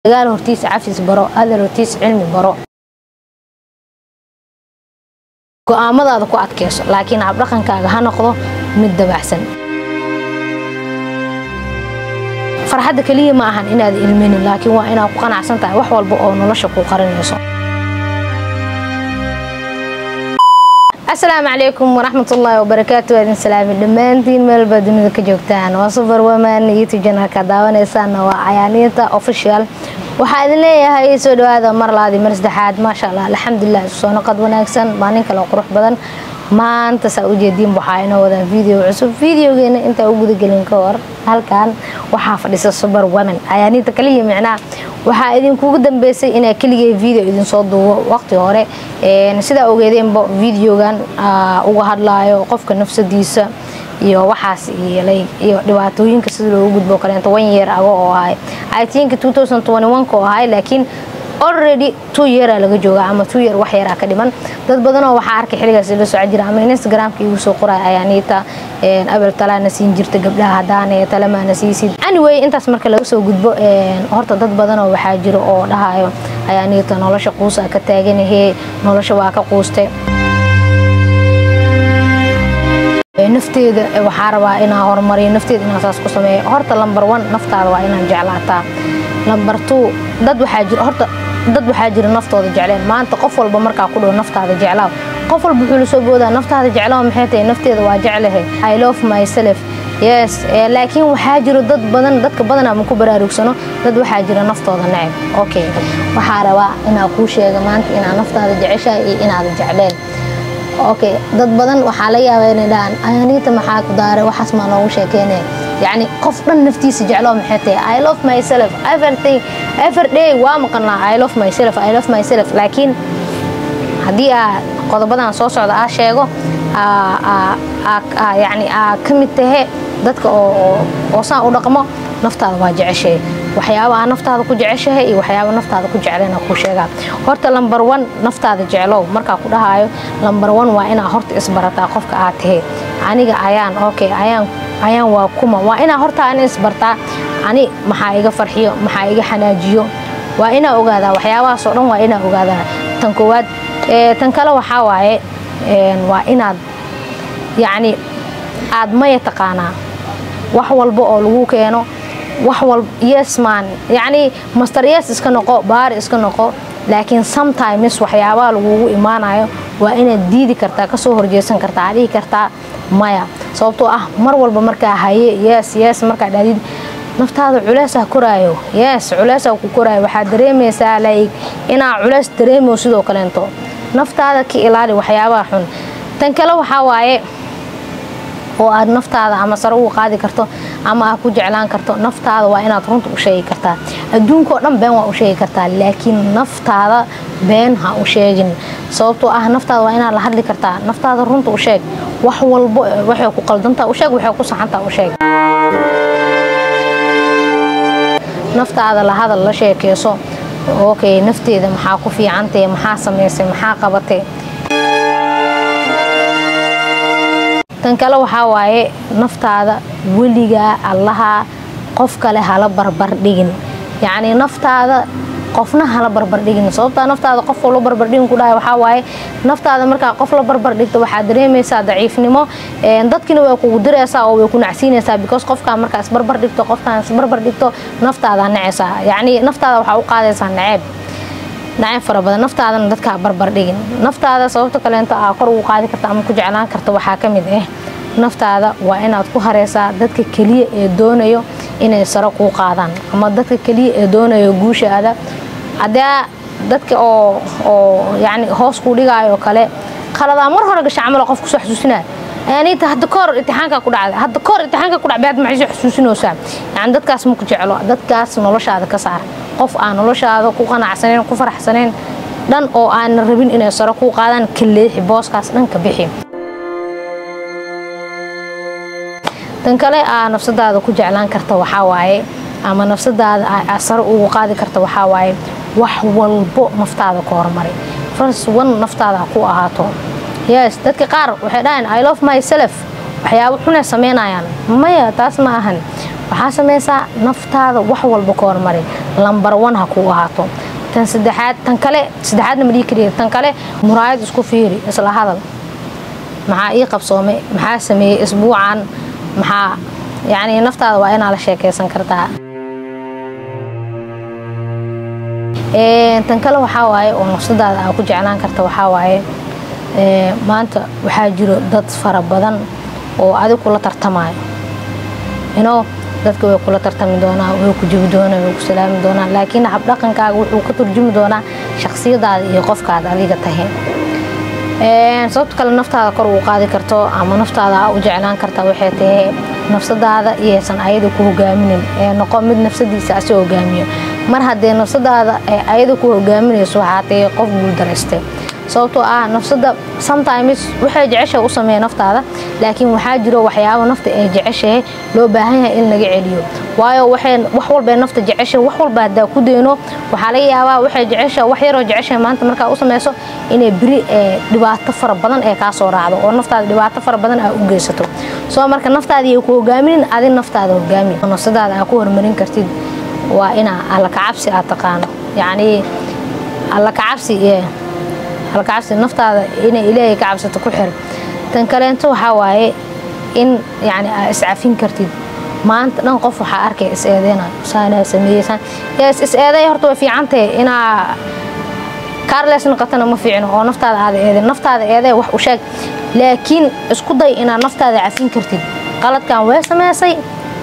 dagaal hortiis cafis baro hadal hortiis cilmi baro go-aamadaada ku adkeyso laakiin habdhaqankaaga ha noqdo mid dabacsan farxadda keliya ma ahan inaad ilminin laakiin waa inaad ku qanacsan tahay wax walba oo nolosha ku qarinayso asalaamu calaykum waraxmatullaahi wabarakaatu waadin salaami dhammaantiin meelba dunida ka joogtaan waa super woman youtube janalka daawanaysaana waa cayaaniinta official waxaa idin leeyahay soo dhawaada mar labaadii mar saddexaad maasha allah alxamdulilah isu soo noqod wanaagsan maalin kale qurux badan maanta saa ujeediin waxaa inoo wadaa video cusub videogeena intaa u gudagelin ka hor halkan waxaa fadhisa super woman cayaaniinta kaliya micnaha waxaa idinkugu dambeysay inaa keligay video idinsoo duubo waqti hore sidaa ogeedeenba videogan uga hadlaayo qofka nafsadiisa iyo waxaas yeelay iyo dhibaatooyinka sida loogu gudbo kaleento one year ago oo ahay i think two thousand twenty one ka oo ahay laakiin already two yeara laga jooga ama two year wax yaraa ka dhiman dad badanoo waxaa arkay xiligaas la soco jira ama instagramka igu soo qoraya ayaaniita abel talaana siin jirta gabdhaha hadaane talamaana siisid anyway intaas marka laga soo gudbo horta dad badanoo waxaa jira oo dhahayo ayaaniita nolosha quusa ka taaganahee nolosha waa ka quuste nafteeda waxaa rabaa inaa horumariyo nafteeda inaa saas ku sameeyo horta lamber one naftaada waa inaa jeclaataa lamber two dad waxaa jira horta dad waxaa jira naftooda jecleen maanta qof walba markaa ku dhow naftaada jeclaaw qof walba wuxuu lasoo boodaa naftaada jeclaaw maxay tahay nafteeda waa jeclahay i love myself yes laakiin waxaa jiro dad badan dadka badanaa ma ku baraarugsano dad waxaa jira naftooda neceb okay waxaa rabaa inaa kuu sheega maanta inaa naftaada jeceshahay iyo inaada jecleen okay dad badan waxaa la yaaba inay dhahaan ayaaniita maxaa ku daaray waxaas maa noogu sheekeynaya yacni qof dhan naftiisa jecloo maxay tahay i love myself everything every day waa maqanaa i love myself i love myself laakiin haddii aa qodobadan soo socda aa sheego yacni aa ka mid tahe dadka oo saan u dhaqmo naftaada waa jeceshahay waxyaaba aa naftaada ku jeceshahay iyo waxyaaba naftaada ku jecleen kuu sheegaa horta lamber one naftaada jeclow markaa ku dhahaayo lamber one waa inaa horta isbarataa qofka aad tahay aniga ayaan okay ayaan ayaan waa kuma waa inaa horta ani isbartaa ani maxaa iga farxiyo maxaa iga xanaajiyo waa inaa ogaadaa waxyaabahaasoo dhan waa inaa ogaadaa tan koowaad tan kale waxaa waaye waa inaad yacni aad maya taqaanaa wax walba oo lagu keeno wax walba yes man yacni master yes iska noqo baari iska noqo laakiin sometimes waxyaabaha lagugu imaanayo waa inaad diidi kartaa kasoo horjeesan kartaa aad dhihi kartaa maya sababtoo ah mar walba markaa haye yes yes markaa dhaadid naftaada culeesaa koraayo yes culeesaa ku koraayo waxaad dareemaysaa like inaa culees dareemo sidoo kaleento naftaada ka ilaali waxyaabaha xun tan kale waxaa waaye oo aad naftaada ama sare ugu qaadi karto ama aad ku jeclaan karto naftaada waa inaad runta u sheegi kartaa adduunkaoo dhan been waa u sheegi kartaa laakiin naftaada been ha u sheegin sababtoo ah naftaada waa inaad la hadli kartaa naftaada runta u sheeg wax walbo waxay ku qaldantaa u sheeg waxay ku saxantaa u sheeg naftaada la hadal la sheekeyso okay nafteeda maxaa ku fiicantae maxaa samaysay maxaa qabatay tan kale waxaa waaye naftaada weligaa allaha qof kale hala barbardhigin yacni naftaada qofna hala barbardhigin sababtaa naftaada qof la barbardhigin ku dhahay waxaa waaye naftaada markaa qof la barbardhigto waxaad dareemaysaa daciifnimo dadkina way kugu diraysaa oo way ku nacsiinaysaa because qofkaa markaa isbarbardhigto qofkaan isbarbardhigto naftaada necaysaa yacni naftaada waxaa u qaadaysaa naceeb nacayb fara badan naftaadana dadkaa barbardhigin naftaada sababta kaleento aa kor ugu qaadi karta ama ku jeclaan karta waxaa ka mid ah naftaada waa inaad ku hareysaa dadka keliya ee doonayo inay saro kuu qaadaan ama dadka keliya ee doonayo guushaada haddee dadka oo oo yacni hoos kuu dhigaayo kale qaladaa mar hore gasha camalo qof kusoo xasuusinaya ayaaniita hadda kahor imtixaanka ku dhacday hadda kahor imtixaanka ku dhacbay hadda maxay soo xasuusinaysaa yacni dadkaas ma ku jeclo dadkaas noloshaada ka saar qof aan noloshaada ku qanacsaneyn ku faraxsaneyn dhan oo aanan rabin inay saro kuu qaadaan ka leexi booskaas dhan ka bixi tan kale aa nafsadaada ku jeclaan karta waxaa waaye ama nafsadaada aa saro ugu qaadi karta waxaa waaye wax walbo naftaada ku horumari first one naftaada ku ahaato yes dadka qaar waxay dhahayn i love myself waxyaabo xunay sameynayaan maya taas ma ahan waxaa samaysaa naftaada wax walba ka hormari lambar one ha kuu ahaato tan saddexaad tan kale saddexaadna ma dhihi kariya tan kale muraayad isku fiiri isla hadal maxaa ii qabsoomay maxaa sameeyey isbuucan maxaa yacni naftaada waa inaa la sheekaysan kartaa tan kale waxaa waaye oo nafsadaada aa ku jeclaan karta waxaa waaye maanta waxaa jiro dad fara badan oo adig kula tartamayo ino dadka way kula tartami doonaa way ku jibi doonaa way ku salaami doonaa laakiin habdhaqankaaga wuxuu ka turjumi doonaa shaksiyadaada iyo qofkaad adiga tahay sababta kale naftaada kor uu qaadi karto ama naftaada aa u jeclaan karta waxay tahay nafsadaada iyaysan ayada ku hogaaminin ee noqo mid nafsadiisa asi hogaamiyo mar haddee nafsadaada ay ayada ku hogaaminayso waxaa tahay qof guuldareystay sababtoo ah nafsada sometimes waxay jeceshahay u sameeya naftaada laakiin waxaa jiro waxyaabo nafta ay jeceshahay loo baahan yahay in laga celiyo waayo waxay wax walba nafta jeceshahay wax walba haddaa ku deyno waxaa laga yaabaa waxay jeceshahay wax yaroo jeceshahay maanta markaa u sameyso inay beri dhibaato fara badan ee kaa soo raacdo oo naftaada dhibaato fara badan aa u geysato soo marka naftaadii ay ku hogaaminin adi naftaada hogaami nafsadaada aa ku horumarin kartid waa inaa alla kacabsi aad taqaano yacnii alla kacabsi alkacabsi naftaada inay ilaahay ka cabsato ku xir tan kaleento waxaa waaye in yani aa iscafin kartid maanta dhan qof waxaa arkay is eedeynayo saanaa sameeyeysaan yes is eeday horta way fiicantahay inaa carles noqotana ma fiicno oo naftaada aada eedeen naftaada eedee wax u sheeg laakiin isku day inaad naftaada cafin kartid qaladkan way sameysay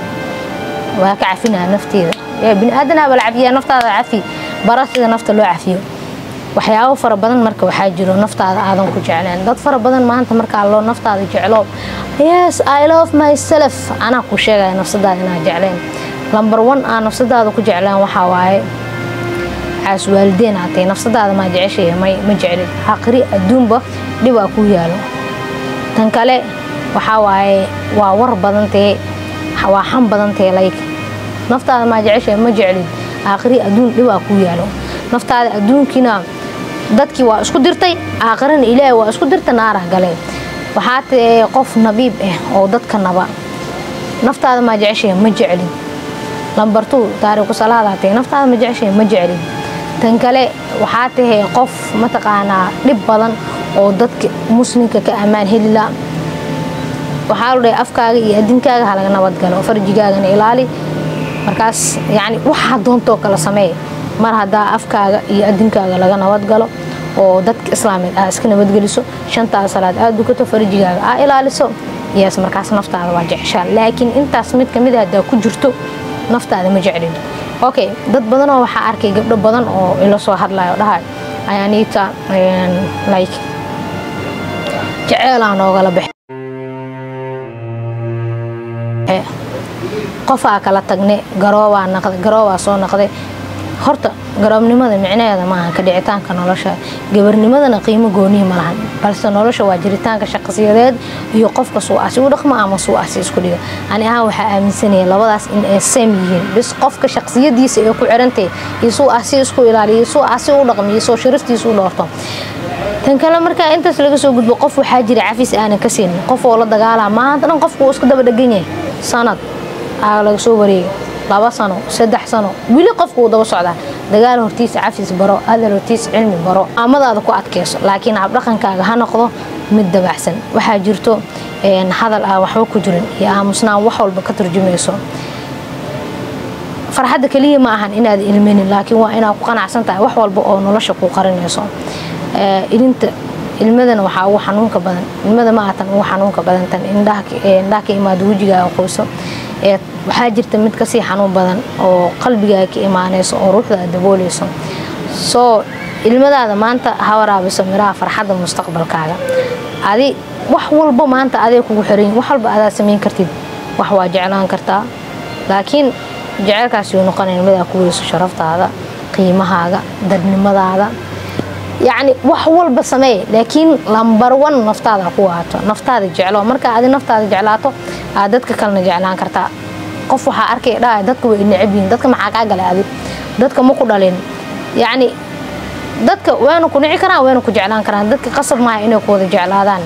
waa ka cafinaa nafteeda bini aadanaa bala cafiyaa naftaada cafi bara sida nafta loo cafiyo waxyaabo fara badan marka waxaa jiro naftaada aadan ku jecleen dad fara badan maanta markaa loo naftaada jeclo yes i love myself anaa ku sheegaya nafsadaada inaa jecleen lambar one aa nafsadaada ku jecleen waxaa waaye caas waalideen aatay nafsadaada maa jeceshay ma jeclid aqri adduunba dhib aa ku yaalo tan kale waxaa waaye waa war badantee waa xan badantee layk naftaada maa jeceshay ma jeclid aqri adduun dhib aa ku yaalo naftaada adduunkiina dadkii waa isku dirtay aakhirana ilaahay waa isku dirta naarah galeen waxaa tae qof nabiib ah oo dadka naba naftaada maa jeceshay ma jeclin lambartuu taariiku salaadaatay naftaada ma jeceshay ma jeclin tan kale waxaa tahay qof mataqaanaa dhib badan oo dadka muslimka ka ammaan helila waxaa lu dhahay afkaaga iyo adinkaaga halaga nabadgalo farjigaagana ilaali markaas yani waxaa doontoo kala sameey mar haddaa afkaaga iyo adinkaaga laga nabadgalo oo dadka islaameed aa iska nabadgeliso shantaada salaad aad dukato farjigaaga aa ilaaliso yes markaas naftaada waa jeceshaa laakiin intaas mid kamid a haddaa ku jirto naftaada ma jeclin okay dad badanoo waxaa arkay gabdho badan oo ila soo hadlayo dhahay ayaaniita like jeceelaa noogala baxe qofaa kala tagne garoobaa naqday garoobaa soo naqday horta garoobnimada micnaheeda maaha ka dhicitaanka nolosha gabarnimadana qiimo goonihi ma lahan balse nolosha waa jiritaanka shaqsiyadeed iyo qofka suuasi u dhaqmo ama suuasi isku dhiga ani ahaan waxaa aaminsanaya labadaas in ay seem yihiin bis qofka shaqsiyadiisa ee ku xirantahay iyo suuasi isku ilaaliyo suuasi u dhaqmo iyo soo sharaftiisa u dhoorto tan kale markaa intaas laga soo gudbo qof waxaa jira cafis aanan ka siinin qof oo la dagaalaa maanta dhan qofku uu iska daba dhegan yahay sanad aa laga soo wareegay laba sano saddex sano weli qofku uu daba socdaa dagaal hortiisa cafis baro adal hortiisa cilmi baro amadaada ku adkeyso laakiin habdhaqankaaga ha noqdo mid dabacsan waxaa jirto hadal aan waxba ku jirin iyo aamusnaan wax walba ka turjumayso farxadda keliya ma ahan inaad ilminin laakiin waa inaad ku qanacsan tahay wax walba oo nolosha ku qarinayso ilinta ilmadana waxaa ugu xanuunka badan ilmada ma aatan ugu xanuunka badan tan indhaha ka imaado wejigaaga qoyso waxaa jirta mid kasii xanuun badan oo qalbigaaga ka imaanayso oo ruuxdaada dabooleyso soo ilmadaada maanta ha waraabiso miraha farxadda mustaqbalkaaga adi wax walba maanta aday kugu xiran wax walba adaa samayn kartid wax waa jeclaan kartaa laakiin jeceylkaas yuu noqonaya midaa ku weyso sharaftaada qiimahaaga dadnimadaada yacni wax walba sameey laakiin lambar one naftaada ku waato naftaada jeclo marka adi naftaada jeclaato aad dadka kalena jeclaan kartaa qof waxaa arkay dhaa dadka way necab yihiin dadka maxaa kaa galay adi dadka ma ku dhalin yacni dadka wayna ku nici karaan wayna ku jeclaan karaan dadka qasab maaha inay ku wada jeclaadaan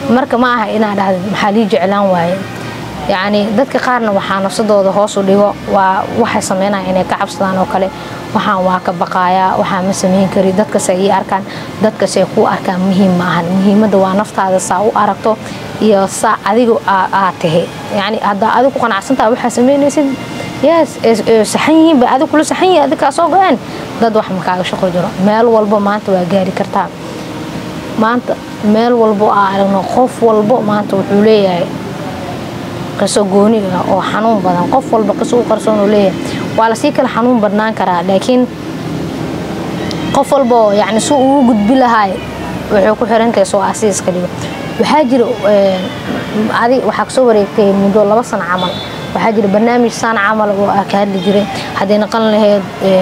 marka ma aha inaa dhahda maxaa lii jeclaan waaye yacni dadka qaarna waxaa nafsadooda hoos u dhigo waa waxay sameynaya inay ka cabsadaan oo kale waxaan waa ka baqaayaa waxaan ma sameyn kari dadkase ii arkaan dadkase kuu arkaan muhiim ma ahan muhiimadda waa naftaada saa u aragto iyo saa adiga aad tahay yacni haddaa adiga ku qanacsantaha waxaa sameynaysid yes saxan yihiin ba adiga kula saxan yihin adiga kaa soo go-een dad wax makaaga shaqo jiro meel walbo maanta waa gaari kartaa maanta meel walbo aa aragno qof walbo maanta wuxuu leeyahay qiso gooni ah oo xanuun badan qof walba qiso u qarsoon uu leeyahay waa lasii kala xanuun badnaan karaa laakiin qof walba oo yacni si ugu gudbi lahaay waxay ku xirantahay soo asiiska dhigo waxaa jira adi waxaa kasoo wareegtay muddo laba sano camal waxaa jira barnaamij saan camal oo ah ka hadli jiray hadday naqan lahayd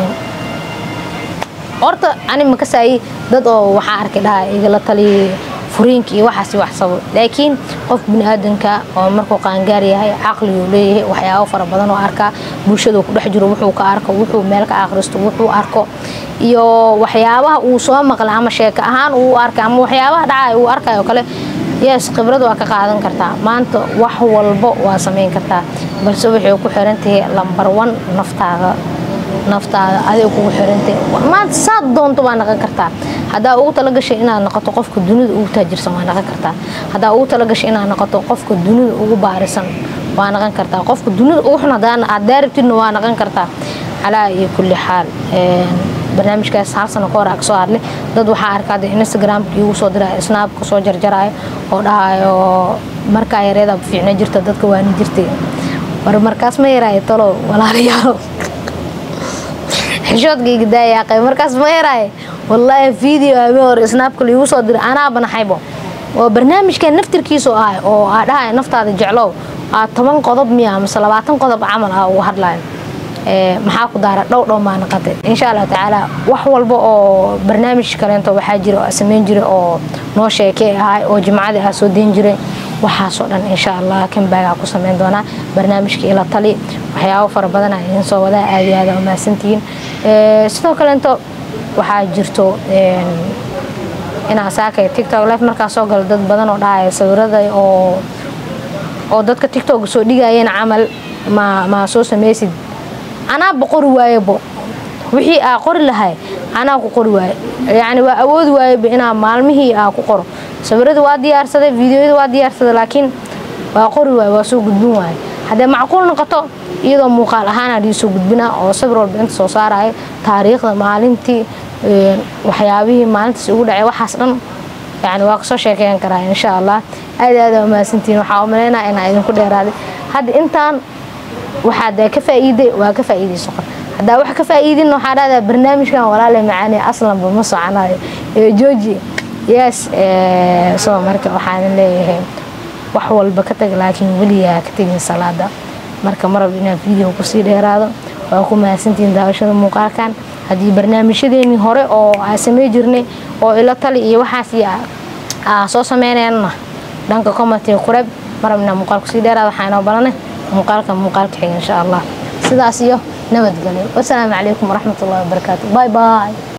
horta ani makasaayi dad oo waxaa arkay dhaha igala taliyay furiinka iyo waxaas wax sabo laakiin qof biniaadanka oo markuu qaangaar yahay caqliguu leeyahay waxyaabo fara badan oo arkaa bulshada ku dhex jiro wuxuu ka arko wuxuu meel ka akhristo wuxuu arko iyo waxyaabaha uu soo maqlay ama sheeko ahaan uu arkay ama waxyaabaha dhacay uu arkayo kale yes khibrad waa ka qaadan kartaa maanta wax walbo waa samayn kartaa balse waxay ku xiran tahay lambar one naftaada naftaada adiga kugu xirantay maanta saad doonto waa naqan kartaa haddaa ugu talagashay inaad noqoto qofka dunida ugu taajirsan waa naqan kartaa haddaa ugu talagashay inaad noqoto qofka dunida ugu baarisan waa naqan kartaa qofka dunida ugu xun aad daarabtidna waa naqan kartaa calaa iyo kulli xaal barnaamijkaas hal sano ka hor aa kasoo hadlay dad waxaa arkaa de instagramka iigu soo diraya snaabka soo jarjaraayo oo dhahayo markaa yareeda fiicna jirta dadka waani jirtay war markaas ma yaraayo talo walaalayaalo xishoodkayga daayaaqay markaas ma yaraaye wallaahi video habe hore snaabka laigu soo diray anaa banaxaybo oo barnaamijkan naftirkiisu ah oo aa dhahaya naftaada jeclow aa toban qodob miya mise labaatan qodob camal ah uga hadlayo maxaa ku daara dhow dhow maa naqatay insha allah tacaala wax walba oo barnaamij kaleento waxaa jira oo samayn jiray oo noo sheekey ahay oo jimcadii aa soo dayn jiray waxaasoo dhan insha allah kambaagaa ku samayn doonaa barnaamijka ila tali waxyaabo fara badan aa idiin soo wadaa aad iyo aada umahadsantihiin sidoo kaleento waxaa jirto inaa saakay tictok life markaa soo galo dad badan oo dhahaya sawirada oo oo dadka tictok soo dhigayeen camal ma ma soo samaysid anaaba qori waayebo wixii aa qori lahay anaa ku qori waaye yacni waa awoodi waayeba inaa maalmihii aa ku qoro sawirada waa diyaarsaday videoyada waa diyaarsaday laakiin waa qori waaye waa soo gudbin waaye haddee macquul noqoto iyadoo muuqaal ahaanaa dhii soo gudbinaa oo sawir walba inta soo saarayo taariikhda maalintii waxyaabihii maalintaas ugu dhacay waxaas dhan yani waa kasoo sheekeyn karaa insha allah aad aad aa umahadsantihiin waxaa umaleynaa inaa idinku dheeraaday hadda intaan waxaad ka faa'iiday waa ka faa'iidayso qor haddaa wax ka faa'iidin waxaa dhahdaa barnaamijkan walaale macaani aslanba ma soconayo jooji yes soo marka waxaan leeyahay wax walba ka tag laakiin weligaa ka tegin salaada marka marab inaan video kusii dheeraado waa ku mahadsantihiin daawashada muuqaalkan haddii barnaamijyadeenii hore oo aa samey jirnay oo ilo tali iyo waxaas iyo aa soo sameynayna dhanka commentiga kureb marab inaan muuqaal kusii dheeraado waxaa inoo balanay muuqaalka muuqaalka xiga insha allah sidaas iyo nabadgelyo wasalaamu calaykum waraxmat ullahi wabarakaatu bye bye